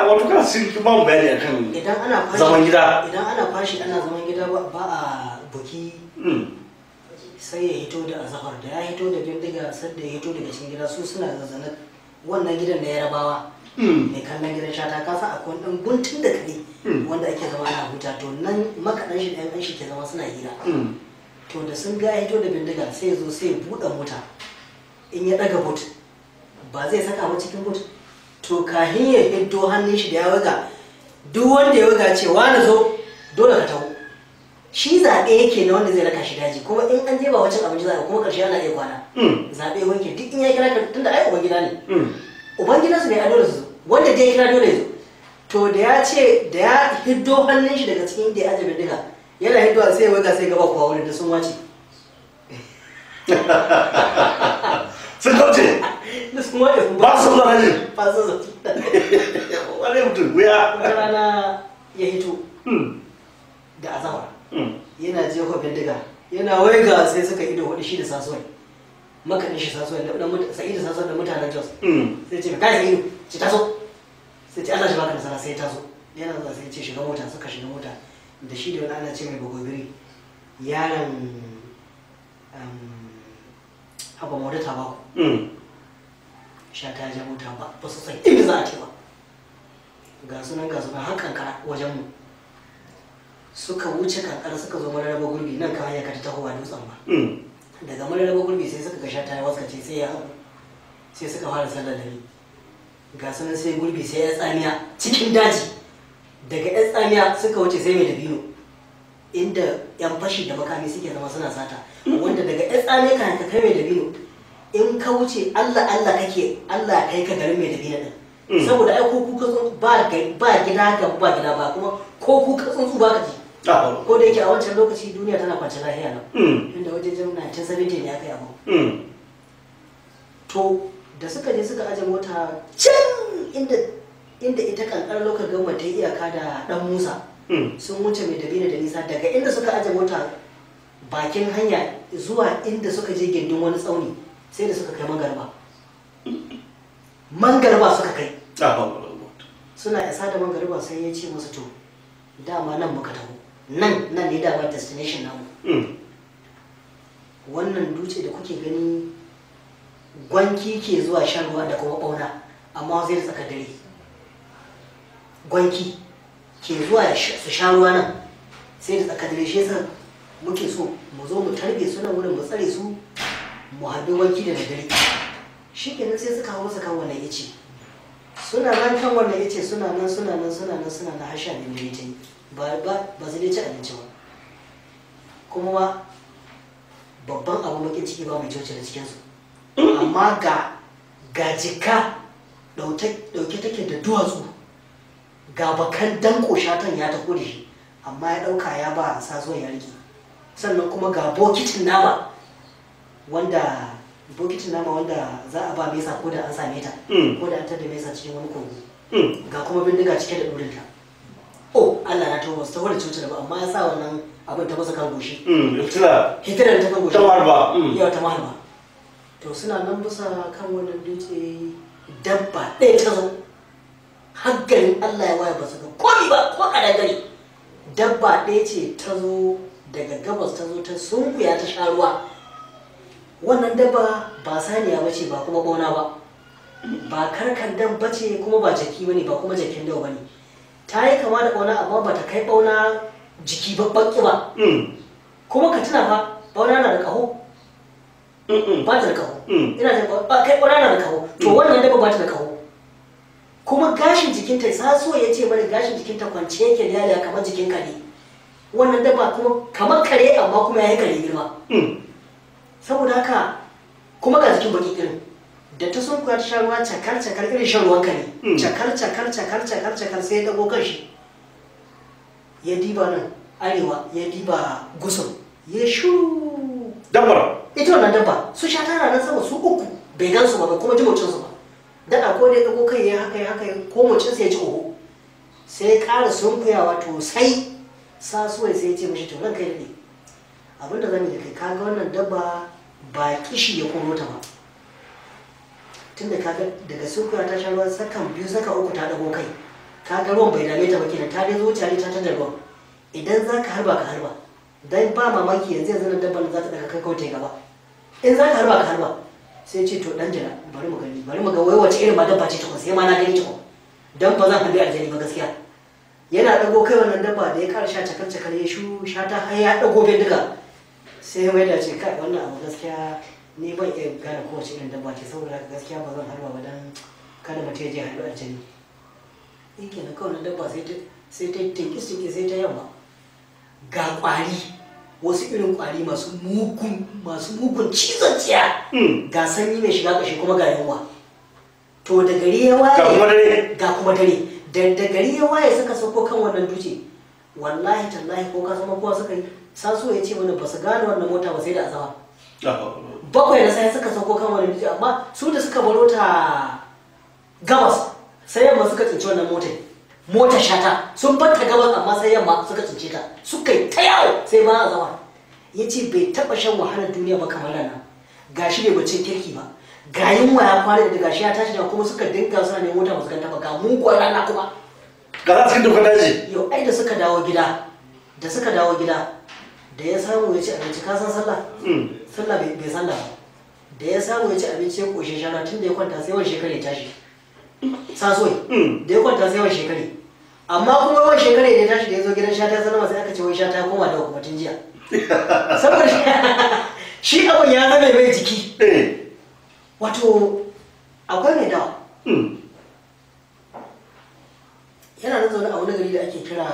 wato kana sun ki ba mu bayani akan idan ana fashi zaman gida idan ana fashi ana zaman gida ba ba a buki Mm. sai ya hito da azahar da ya hito da bindiga sadda ya hito daga cikin gida su suna zazzana wannan gidan na yarabawa Mm. mai kallon gidan shata ka san akwai ɗan guntun da kare Mm. wanda ake zama ana huta to nan makaɗan shi da yan shi ke zama suna hira Mm. to da sun ga ya hito da bindiga sai ya zo sai ya buɗe mota in ya ɗaga but ba zai saka ba cikin but to kahin ya hiddo hannun shi da ya waga duk wanda ya waga ce wani zo dole ka taho shi zaɓe yake na wanda zai raka shi daji kuma in an je ba wacin abinci za a yi, kuma ƙarshe ana iya kwana Mm. zaɓe wanke duk in ya kira ka tunda ai uban gida ne Mm. uban gida su ne a dole su zo wanda dai ya kira dole ya zo to da ya ce da ya hiddo hannun shi daga cikin da ya aje bindiga yana hiddowa sai ya waga sai gaba kuwa wurin da sun wace sun kauce da sun wace sun ba su zuwa ne ba su zo wani mutum wuya wata rana ya hito Mm. da azahar Mm. yana jefa bindiga yana waiga sai suka ido hudu shi da sasuwai makaɗin shi sasuwai da ɗan mutu sa'idu sasuwai da mutanen jos Mm. sai ce kai sa'idu ci taso sai ce Allah shi baka nasara sai ya taso yana zuwa sai ya ce shiga mota suka shiga mota da shi da wani ana ce mai bagobiri yaron um, haba maudu ta baku Mm. sha ta ja mota ba ba su san inda za a ce ba ga sunan ga sunan har kankara wajen mu suka wuce kankara suka zo mararraba gurbi nan kan hanya ka ta tahowa dutsen ba Mm. daga mararraba gurbi sai suka ga sha ta waskace sai ya hagu sai suka fara sallar dare ga sunan sai gurbi sai ya tsamiya cikin daji daga yan tsamiya suka wuce sai mai dabino inda yan fashi da makami suke zama suna sata wanda daga yan tsamiya kan ka kai mai dabino in ka wuce allah allah kake allah kai ka garin mai dabino din Mm. saboda ai ko kuka tsuntsu ba ga- ba gida ga ba gida ba kuma ko kuka tsuntsu ba ka ji Ah. ko da yake a wancan lokaci duniya tana kwance lahiya nan Mm. inda wajen 1970 ne aka yi abu Mm. to da suka je suka aje mota can inda inda ita kankar lokacin gama ta yi iyaka da dan musa Mm. sun wuce mai dabino da nisa daga inda suka aje mota bakin hanya zuwa inda suka je gindin wani tsauni sai da suka kai mangarba mangarba suka kai Ah. suna isa da mangarba sai ya ce musu to dama nan muka taho nan nan ne dama destination namu Mm. wannan dutse da kuke gani gwanki ke zuwa shan ruwa da kuma ɓauna amma zai da tsakar dare gwanki ke zuwa ya sha- su sha ruwa nan sai da tsakar dare shi yasa muke so mu zo mu tarbe su nan wurin mu tsare su mu haɗu gwanki da daddare shi kenan sai suka hau masa kan wannan ice suna nan kan wannan ice suna nan suna nan suna nan suna nan har sha biyu dare ta yi ba ba ba su dai ci abinci ba kuma ma babban abu bakin ciki ba mai coci da cikinsu amma ga ga jika dauke take da duwatsu ga bakan danko shatan ya taho da shi amma ya dauka ya ba sasuwan ya rike sannan kuma ga bokitin nama wanda bokitin nama wanda za a ba mesa ko da an same ta Mm. ko da an tada mesa cikin wani kogo Mm. ga kuma bindiga cike da ɗurinta oh allah na taho su taho da coci da ba amma ya sa wannan abin ta masa kan goshi Mm. Tuna hitirar ta kan goshi ta marba. Mm. yau ta mahalba to suna nan bisa kan wannan dutse dabba ɗaya ta zo haggarin allah ya waya ba su ga komi ba ko kadangare dabba ɗaya ce ta zo daga gabas ta zo ta sunkuya ta sha ruwa wannan dabba ba saniya ba ce ba kuma ɓauna ba ba karkandan ba ce kuma ba jaki ba ne ba kuma jakin dawa ba ne ta yi kama da ɓauna amma ba ta kai ɓauna jiki ba baƙi ba Mm. kuma ka tuna fa ɓauna na da ƙaho Mm. ba ta da kaho Mm. ina jin ba kai ƙwararra na da kaho to wannan dabba ba ta da kaho kuma gashin jikinta sasuwa ya ce mana gashin jikinta kwance yake laliya kamar jikin kare wannan dabba kuma kamar kare amma kuma ya yi kare girma Mm. saboda haka kuma ga jikin baki irin da ta sun ta sha ruwa cakar cakar irin shan ruwan kare Mm. cakar cakar cakar cakar cakar sai ya dago kan shi ya diba nan arewa ya diba gusum ya shuru Dabbar. ita wannan dabba su sha tana nan sama su uku bai gan su ba bai kuma ji mocin su ba daɗa ko da ya ɗago kai ya haka ya haka ya ko mocin sa ya ji oho sai ya ƙara sunkuyawa to sai sasuwai sai ya ce mishi to ranka ya daɗe abinda zan yi da kai kaga wannan dabba ba kishi ya koro ta ba tunda kaga daga sunkuya ta sha ruwa sakan biyu saka uku ta ɗago kai ka ga ruwan bai dame ta ba kenan ta dai zo tare ta tanda ruwan idan za ka harba ka harba dan ba mamaki yanzu yanzu nan dabban za ta daga kai kawai ta yi gaba in za ka harba ka harba sai ce to dan jira bari mu gani bari mu ga wai wace irin ma dabba ce tukun sai ma na gani tukun dan ba zan harbi aljani ba gaskiya yana dago kai wannan dabba da ya kara sha cakar cakar ya shu sha ta har ya dago bindiga sai wai da ce kai wannan abu gaskiya ni ban iya gane kowace irin dabba ce saboda haka gaskiya ba zan harba ba dan kada mutum ya je harbi aljani yake na kawai na dabba sai ta sai ta tinkis tinkis sai ta yamma ga kwari wasu irin kwari masu mugun masu mugun cizon tsiya Mm. ga sanyi mai shiga kashi kuma ga yunwa to da gari ya waye Ga kuma dare. ga kuma dare da da gari ya waye suka sauko kan wannan dutse wallahi tallahi ko ka zama kowa suka yi saso ya ce mana ba su gane wannan mota ba sai da azaba Ah, bakwai na sai suka sauko kan wannan dutse amma su da suka baro ta gabas sai yamma suka tsinci wannan motar motar shata sun bar ta gabas amma sai yamma suka tsince ta suka yi ta yawo sai ma azaba ya ce bai taɓa shan wahalar duniya ba kamar nan gashi bai bacin kirki ba ga yunwa ya kwana da gashi ya tashi da kuma suka dinga suna ne mota ba su ganta ba ga muguwar rana kuma Ga za cikin dokar daji. yau ai da suka dawo gida da suka dawo gida da ya samu ya ci abinci ka san sallah Mm. sallah bai bai sallah ba da ya samu ya ci abinci ya koshe shana tun da ya kwanta sai wani shekara ya tashi sasoi Mm. da ya kwanta sai wani shekara amma kuma wani shekara da ya tashi da ya zo gidan shata ya sanarwa sai aka ce wai shata ya koma da hukumatun jiya saboda shi abin ya zama mai jiki Eh. wato akwai mai dawa Mm. yana nan zaune a wani gari da ake kira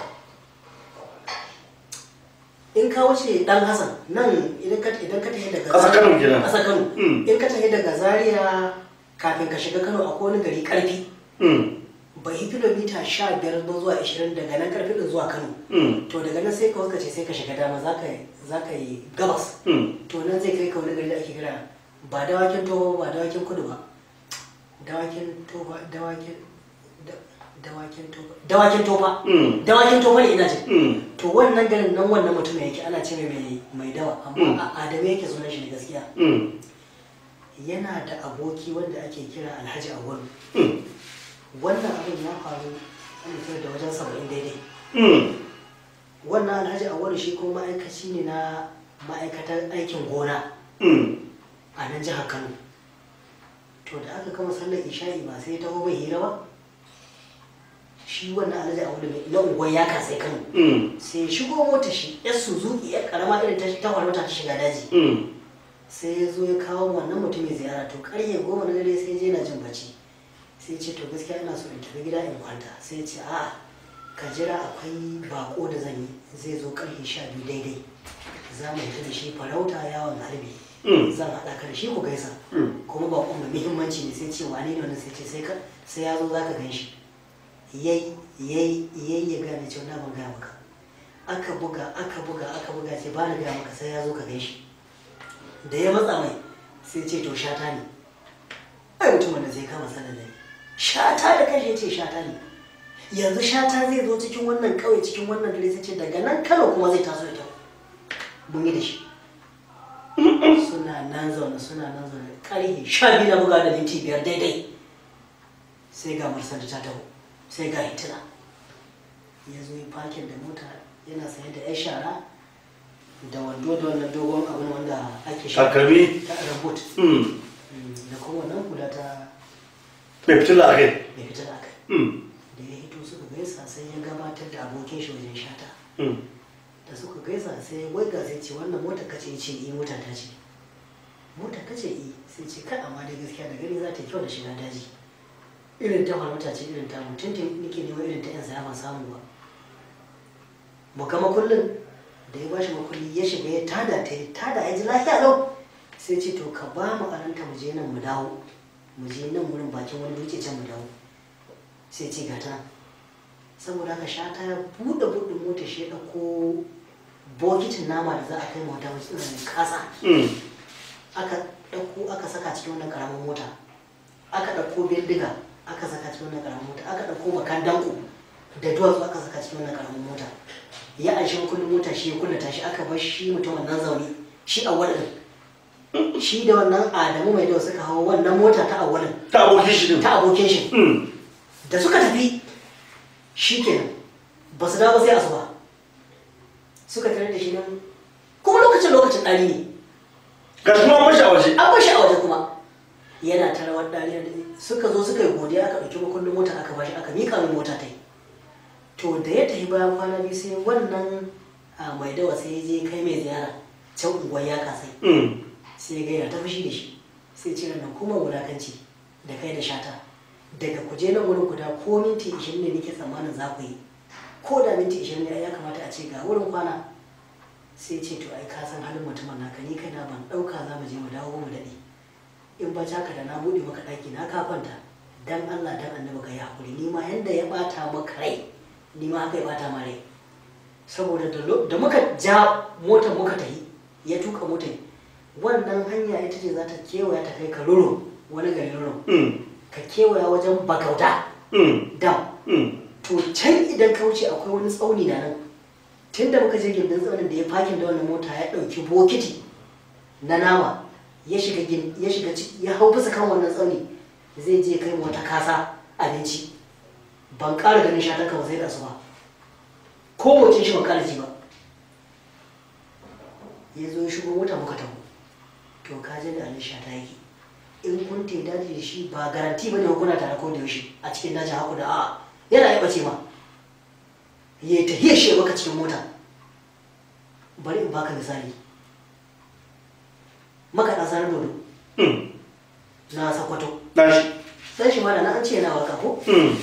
in ka wuce dan hassan nan idan ka idan ka tafi daga Ƙasar Kano kenan. ƙasar kano Mm. in ka tafi daga zaria kafin ka shiga kano akwai wani gari karfi Mm. bai yi kilomita sha biyar ba zuwa ashirin daga nan karfi din zuwa kano Mm. to daga nan sai ka waskace sai ka shiga dama za ka za ka yi gabas Mm. to nan zai kai ka wani gari da ake kira ba dawakin toho ba dawakin kudu ba dawakin tofa dawakin da- dawakin tofa dawakin tofa Mm. dawakin tofa ne ina jin Mm. to wannan garin nan wannan mutum yake ana ce mai mai dawa Mm. amma a adamu yake sunan shi ne gaskiya Mm. yana da aboki wanda ake kira alhaji awwalu Mm. wannan abin ya faru an fitar da wajen saba'in daidai Mm. wannan alhaji awwalu shi kuma ma'aikaci ne na ma'aikatar aikin gona Mm. a nan jihar kano to da aka kama sallar isha'i ba sai ya taho bai hira ba shi wannan alhaji awwalu mai na unguwar ya kasai kano Mm. sai ya shigo mota shi yar suzuki yar karama irin ta ta farauta ta shiga daji Mm. sai ya zo ya kawo wannan mutumin ziyara to karye goma na dare sai ya je na jin bacci sai ya ce to gaskiya ina so in tafi gida in kwanta sai ya ce a'a ka jira akwai bako da zan yi zai zo karfe sha biyu daidai za mu fita da shi farauta yawon harbi Mm. zan haɗa ka da shi ku gaisa Mm. kuma bakon mai muhimmanci ne sai ce wane ne wannan sai ce sai ka sai ya zo za ka gan shi yayi yayi yayi ya gane cewa na ban gaya maka aka buga aka buga aka buga ce ba na gaya maka sai ya zo ka gan shi da ya matsa mai sai ce to shata ne ai mutumin da zai kama sanar da ni shata da kai ya ce shata ne yanzu shata zai zo cikin wannan kauye cikin wannan dare sai ce daga nan kano kuma zai taso da kyau mun yi da shi suna nan zaune suna nan zaune karhe sha biyu na buga da minti biyar daidai sai ga marsanta ta taho sai ga hitila ya zo yi fakin da mota yana saye da yan shara da wando da wannan dogon abin wanda ake sha Takalmi. ta rabot Mm. da kuma wannan kula ta Mai fitila a kai. mai fitar aka Mm. da ya hito suka gaisa sai ya gabatar da abokin shi wajen shata Mm. da suka gaisa sai wai ga sai ce wannan mota kace ya ce eh mota ta ce mota kace eh sai ce kai amma dai gaskiya da gani za ta yi kyau da shiga daji irin ta farauta ce irin ta mutum nake neman irin ta yan saya ban samu ba mu ga makullin da ya bashi makulli ya shiga ya tada ta ya tada ya ji lafiya lau sai ce to ka ba mu aranta mu je nan mu dawo mu je nan wurin bakin wani dutse can mu dawo sai ce ga ta nan saboda haka shata ya buɗe buɗe mota shi ya ɗauko bokitin nama da za a kai mota wasu irin kasa Mm. aka ɗauko aka saka cikin wannan ƙaramin mota aka ɗauko bindiga aka saka cikin wannan ƙaramin mota aka ɗauko bakan danko da duwatsu aka saka cikin wannan ƙaramin mota ya anshi kullum mota shi ya kullata shi aka bar shi mutum wannan zaune shi a wadin shi da wannan adamu mai dawa suka hawa wannan mota ta awalin Ta abokin shi din. ta abokin shi Mm. da suka tafi shikenan ba su dawo sai asuba suka tare da shi nan kuma lokacin lokacin ɗari ne ga shi kuma an mashi a waje an bashi a waje kuma yana ta rawar ɗari da suka zo suka yi godiya aka ɗauki makullin mota aka bashi aka miƙa min mota ta yi to da ya tafi bayan kwana biyu sai wannan a mai dawa sai ya je kai mai ziyara can unguwar ya kasai Mm. sai ya gaira ta fushi da shi sai ce nan kuma wulakanci da kai da shata daga kuje nan wurin guda ko minti 20 ne nake tsammanin za ku yi ko da minti 20 ne ai ya kamata a ce ga wurin kwana sai ce to ai ka san halin mutumin naka ni kaina ban dauka za mu je mu dawo mu dade in ba haka da na bude maka daki na ka kwanta dan Allah dan annabi ka yi hakuri ni ma yanda ya bata maka rai ni ma haka ya bata ma rai saboda da lo- da muka ja motar muka tafi ya tuka motar wannan hanya ita ce za ta kewaya ta kai ka ruro wani gari ruro Mm. ka kewaya wajen bagauda Mm. dam Mm. to can idan ka wuce akwai wani tsauni da nan tun da muka je gindin tsaunin da ya fakin da wannan mota ya ɗauki bokiti na nama ya shiga gin- ya shiga ciki ya hau bisa kan wannan tsauni zai je kai mu wata kasa abinci ban ƙara ganin shatan ka ba sai da su ba ko motsin shi ban ƙara ji ba ya zo ya shigo mota muka taho to ka je da alisha ta yake in kun te daji da shi ba garanti bane ko kuna tare ko da yaushe a cikin dajin haku da a'a yana yi bace ma ya ta hiya shi baka cikin mota bari in baka misali maka da sanar dodo Mm. na sakwato Na shi. dan shi ma da na an ce yana waka ko Mm.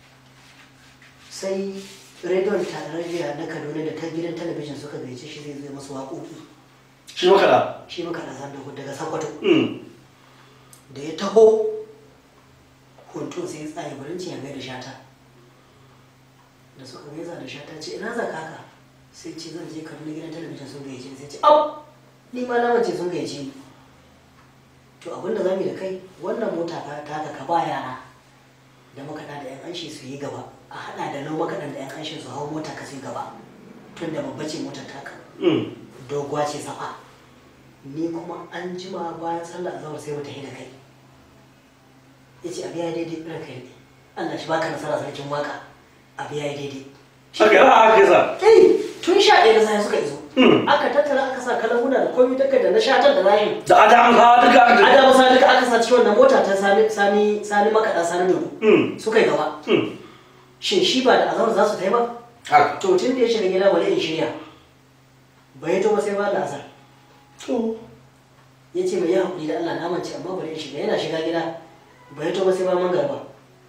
sai rediyon tarayya na kaduna da ta gidan talabijin suka gaice shi zai zai masu waƙoƙi Shi makaɗa. shi maka da sanar dodo daga sakwato Mm. da ya taho hoto sai ya tsaye barin ya gaida shata da suka gaisa da shata ce ina za ka haka sai ce zan je kaduna gidan talabijin sun gayyace ni sai ce au ni ma na mace sun gayyace ni to abin da zamu yi da kai wannan mota ka taka ka ba yara da makaɗa da yan anshi su yi gaba a haɗa da nau makaɗan da yan anshi su hau mota ka su yi gaba tun da babba ce motar taka Mm. doguwa ce safa ni kuma an jima bayan sallah azhar sai mu tafi da kai yace abi yayi daidai ran kai ne Allah shi baka nasara sarkin waka abi yayi daidai Haka yana haka yasa. eh tun sha ɗaya na sai suka iso Mm. aka tattara aka sa kalahuna da komai daga da na shatar da zahin Da adam ka duka aka ada masa duka aka sa cikin wannan mota ta sani sani sani makaɗa sani dodo Mm. suka yi gaba Mm. shin shi ba da azhar za su tafi ba Haka. to tun da ya shiga gida bari in shirya bai to ba sai ba da azhar To. ya ce mai yi haƙuri da Allah na mance amma bari in shiga yana shiga gida ba ya toba sai ba man garba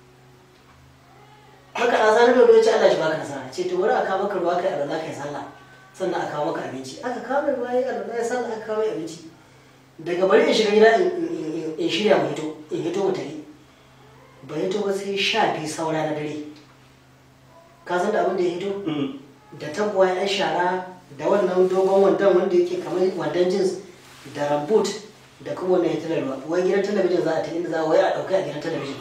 haka a zanen da ya ce Allah shi baka nasara ce to bari a kawo maka ruwa kai alwala kai sallah sannan a kawo maka abinci aka kawo mai ruwa ya alwala ya sallah aka kawo mai abinci daga bari in shiga gida in- in in- in shirya mu hito in hito mu tafi ba ya toba sai sha biyu saura na dare ka san da abin da ya hito Mm. da tabuwa yan shara da wannan dogon wandon wanda yake kamar wandon jeans da rambut da kuma wannan ya talarwa wai gidan talabijin za a ta inda za a wai a ɗauka a gidan talabijin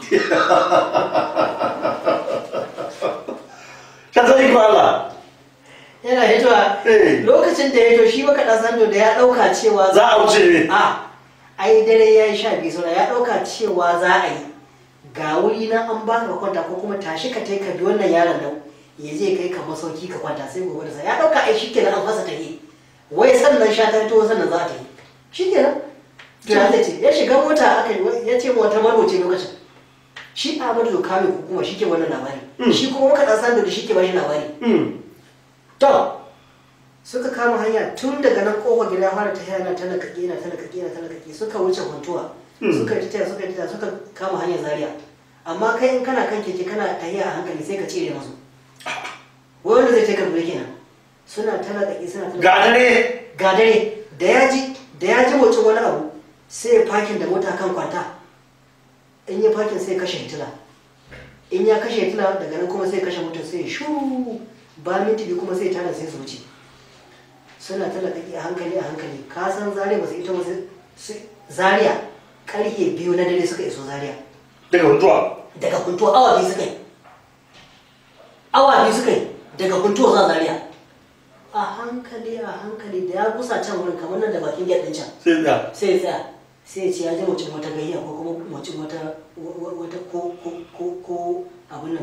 Ka sani ko Allah. yana hitowa Eh. lokacin da ya hito shi maka ɗan sando da ya ɗauka cewa Za a wuce ne. a ai dare ya yi sha biyu saura ya ɗauka cewa za a yi ga wuri na an baka ka kwanta ko kuma tashi ka tai ka bi wannan yaron nan ya je kai ka masauki ka kwanta sai gobe da sa ya ɗauka ai shikenan an fasa ta yi wai sannan sha ta to sannan za ta yi shikenan to ya zai ce ya shiga mota aka yi ya ce ma wata marwace lokacin shi Ahmadu Zoka mai hukuma shi ke wannan labari Mm. shi kuma muka ɗan sando da shi ke bashi labari Mm. To, suka kama hanya tun daga nan kofar gida ya fara tafiya yana tana kake yana tana kake yana tana kake suka wuce huntuwa Hmm. suka yi tafiya suka yi tafiya suka kama hanyar zaria amma kai in kana kan keke kana tafiya a hankali sai ka cire masu wai wanda zai take dole kenan suna tana kake suna tana Ga dare. ga dare da ya ji da ya ji motsin wani abu sai ya fakin da mota kan kwanta in ya fakin sai ya kashe hitila in ya kashe hitila daga nan kuma sai ya kashe motar sai ya shuru ba minti biyu kuma sai ya tada sai su wuce suna talakaki a hankali a hankali ka san zaria ba su ita ba sai zaria karfe biyu na dare suka iso zaria Daga huntuwa. daga kuntuwa awa biyu suka yi awa biyu suka yi daga kuntuwa za zaria a hankali a hankali da ya gusa can wurin kamar nan da bakin gate din can Sai da. sai ya tsaya sai ya ce ya ji mutum wata gayya ko kuma mutum wata wa- wata ko ko ko ko abin nan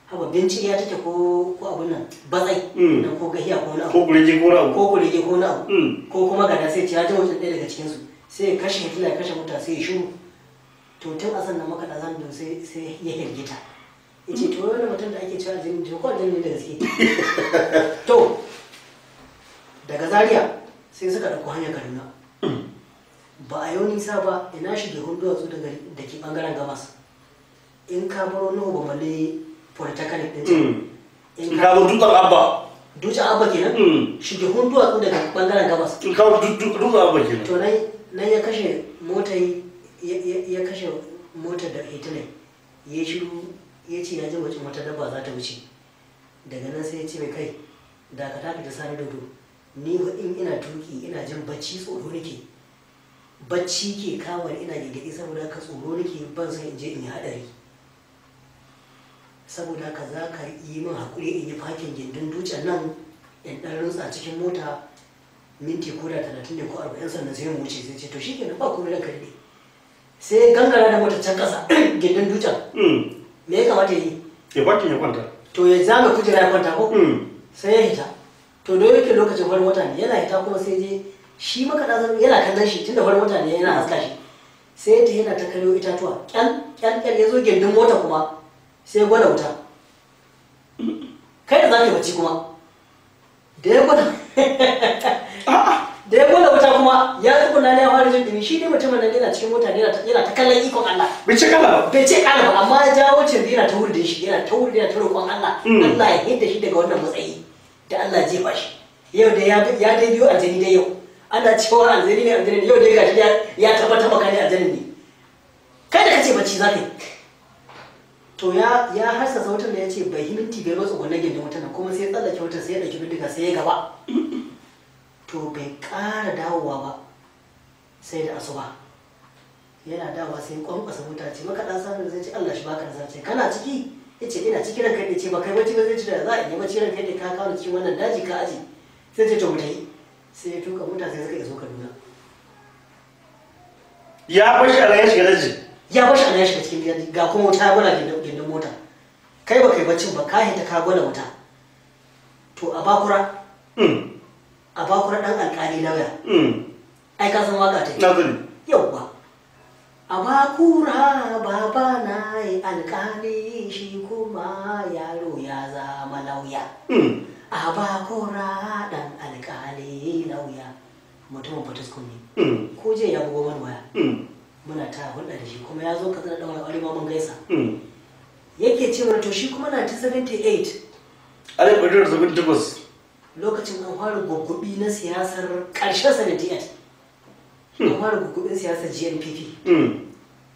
haba binci ya take ko ko abun nan batsai Mm. nan ko gahiya ko na ko kurege ko rabu ko kurege ko na abu Mm. ko kuma gada sai ce ya ji mutum ɗaya daga cikinsu sai ya kashe hitila ya kashe mota sai ya shiru to tun a sannan maka da zan sai sai ya hirgita ya ce to wani mutum da ake cewa aljini to ko aljini ne da gaske to daga zaria sai suka ɗauko hanyar kaduna ba a yau nisa ba ina shige duwatsu daga da ke ɓangaren gabas in ka baro nuhu ba male polytechnic ɗin can Mm. in in ka ka zo dutsen abba duce abba kenan Mm. shige duwatsu daga ɓangaren gabas in ka zo dut- dut- dutsen abba kenan to nan nan ya kashe motar ya- ya ya kashe motar da hitler ya shiru ya ce ya ji wace wata dabba za ta wuce daga nan sai ya ce mai kai da ka tafi da sani dodo ni fa in ina tuki ina jin bacci tsoro nake bacci ke kawo ni ina gigidi saboda haka tsoro nake ban san in je in yi hadari saboda haka za ka yi min hakuri in yi fakin gindin dutsen nan in ɗan rutsa cikin mota minti ko da talatin ne ko arba'in sannan sai mu wuce sai ce to shi kenan ba komai ranka ne sai ya gangara da mota can ƙasa gindin dutsen Mm. me ya kamata ya yi ya kwakin ya kwanta to ya zame kujera ya kwanta ko Mm. sai ya hita to don yake lokacin farin wata ne yana hita kuma sai je shi makaɗa zan yana kallon shi tunda farin wata ne yana haska shi sai ta yana ta karyo itatuwa kyan kyan kyan ya zo gindin mota kuma sai ya gwada wuta kai da za ka yi bacci kuma da ya gwada da ya gwada wuta kuma ya tsuguna ne ya fara jin dumi shi ne mutumin nan yana cikin mota ne yana ta- yana ta kallon ikon Allah bai ce kala ba bai ce kala ba amma ya jawo cin yana ta wurin shi yana ta wurin yana ta roƙon Allah Mm. Allah ya hidda shi daga wannan matsayi da Allah ya jefa shi yau da ya ya dai biyo aljani dai yau ana cewa aljani ne aljani ne yau dai gashi ya ya tabbata maka ne aljani ne kai da kace bacci zaka yi to ya ya hasa sautin da ya ce bai himinti bai matsa gwanan gindin wutan nan kuma sai ya tsallake wutar sai ya ɗauki bindiga sai ya gaba to bai ƙara dawowa ba sai da asuba yana dawa sai kwankwasa wuta ce maka dan sanin zai ce Allah shi baka da ce kana ciki yace ina ciki ranka ne ce ba kai bacci ba zai ci da za a yi bacci ranka ne ka kawo cikin wannan daji ka aji sai ce to mu tayi sai ya tuka mota sai suka iso Kaduna ya bashi a ya shiga daji ya bashi ana ya shiga cikin daji ga kuma wuta ya gwada gindin gindin mota kai ba kai baccin ba ka hita ka gwada wuta to a bakura Mm. a bakura dan alƙali lauya Mm. ai ka san waka ta na sani yauwa a bakura baba na yi alkali shi kuma yaro ya zama lauya Mm. a bakura dan alkali lauya mutumin fataskun ne Mm. ko je ya bugo wani waya Mm. muna ta hulɗa da shi kuma ya zo ka tsara ɗaura aure ma mun gaisa Mm. yake ce mana to shi kuma na ta 78 alif ɗari da saba'in da takwas lokacin an fara guggubi na siyasar ƙarshen 78 an fara guggubin siyasar GNPP Mm.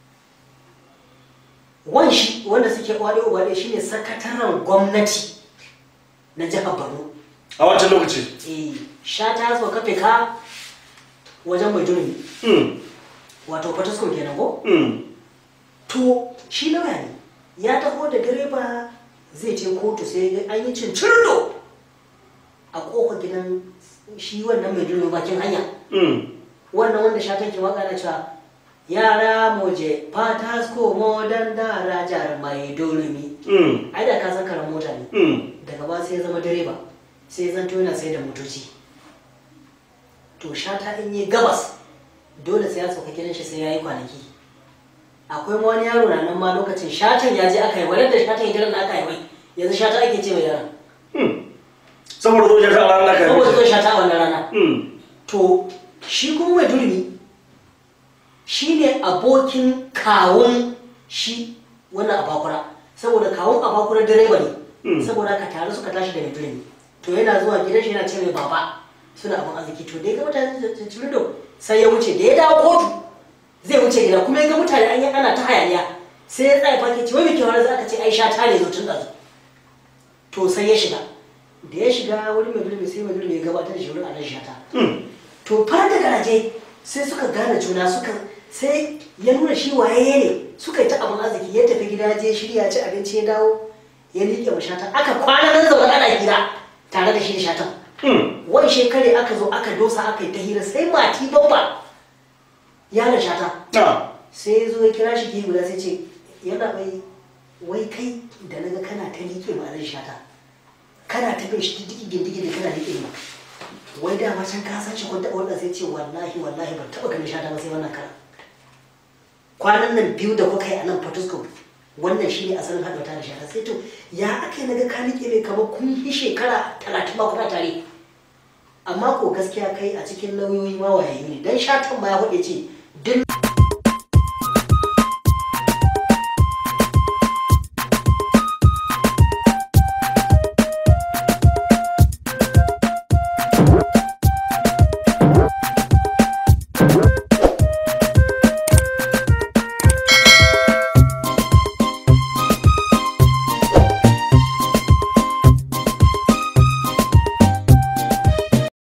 wan shi wanda suke wade ubade shine sakataren gwamnati na jihar Borno a wancan lokaci eh shata ya sauka fika wajen mai durmi Mm. wato Fataskun kenan ko Mm. to shi lauya ne ya taho da direba zai je kotu sai ya ga an yi cincirdo a kofar gidan shi wannan mai durmi bakin hanya Mm. wannan wanda shatan ke waka na cewa yara moje Fatasko modan darajar mai durmi Mm. ai da ka san karan mota ne Mm. daga ba sai ya zama direba sai ya zanto yana sai da motoci to shata in yi gabas dole sai ya sauka gidan shi sai ya yi kwanaki akwai ma wani yaro na nan ma lokacin shatan ya je aka yi wadda shatan ya gidan da aka yi mai yanzu shata ake ce mai yaran Mm. saboda zo ya ta ranar ka saboda zo shata a wannan rana Mm. to shi kuma mai durmi shi ne abokin kawun shi wannan abakura saboda kawun abakura direba ne Mm. saboda ka tare suka tashi da mai durmi to yana zuwa gidan shi yana ce mai baba suna abin arziki to da ya ga mutane da cirido sai ya wuce da ya dawo kotu zai wuce gida kuma ya ga mutane an yi ana ta hayaniya sai ya tsaya fake ce wai mai kyau za ka ce ai sha ne zo tun ɗazu to sai ya shiga da ya shiga wani mai durmi sai mai durmi ya gabatar da shi wurin anan shata Mm. to fara da garaje sai suka gane juna suka sai ya nuna shi waye ne suka yi ta abin arziki ya tafi gida je shirya ci abinci ya dawo ya liƙe wa shatan aka kwana nan zaune ana hira tare da shi da shatan Mm. wani shekare aka zo aka dosa aka yi ta hira sai mati babba yaron shata Ah. sai ya zo ya kira shi gefe guda sai ce yana bai wai kai da naga kana ta liƙe ma zan shata kana ta bin shi digi digi da kana liƙe ma wai da ma can ka san shi kun taɓa wannan sai ce wallahi wallahi ban taɓa ganin shata ba sai wannan kara kwanan nan biyu da kuka yi a nan Fortescue wannan shi ne asalin haɗa ta da shata sai to ya aka yi naga ka liƙe mai kamar kun yi shekara talatin ma kuna tare amma ko gaskiya kai a cikin lauyoyi ma wayayi ne dan shatan ma ya huɗe ce duk